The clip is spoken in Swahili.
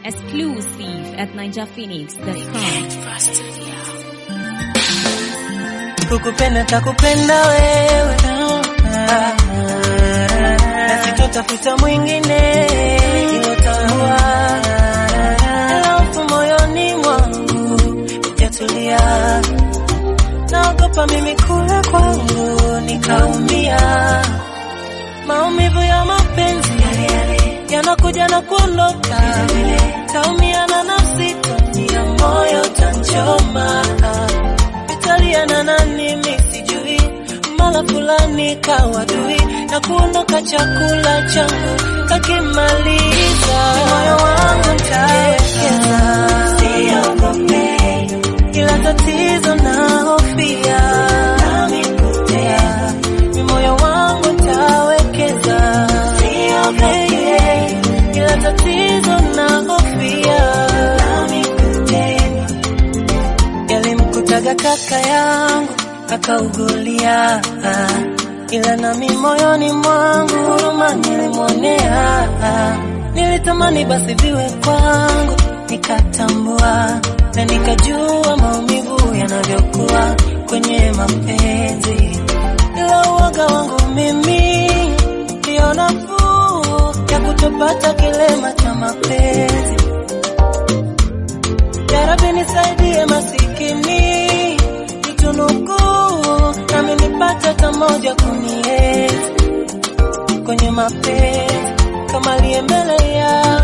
Exclusive at NinjaPhoenix.com. Kukupenda takupenda wewe Ah, na sitotafuta mwingine ilotambua alafu moyoni mwangu ijatulia naogopa mimi kule kwangu nikaumia maumivu ya mapenzi yanakuja na kuondoka taumia na nafsi ya moyo tanchoma italiana na nini sijui mala fulani kawadui na kuondoka chakula changu kakimaliza moyo wangu ntawekeza siogope ila tatizo nahofia nami kutea ni moyo wangu ntawekeza siogope ila tatizo nahofia nami kutea yalimkutaga kaka yangu akaugulia, ila nami moyoni mwangu huruma nilimwonea. Nilitamani basi viwe kwangu, nikatambua na nikajua maumivu yanavyokuwa kwenye mapenzi, ila uoga wangu mimi ndio nafuu ya kutopata kilema cha mapenzi. Ya Rabbi nisaidie masikini, nitunuku nami nipate hata moja kunienzi kwenye mapenzi kama aliye mbele ya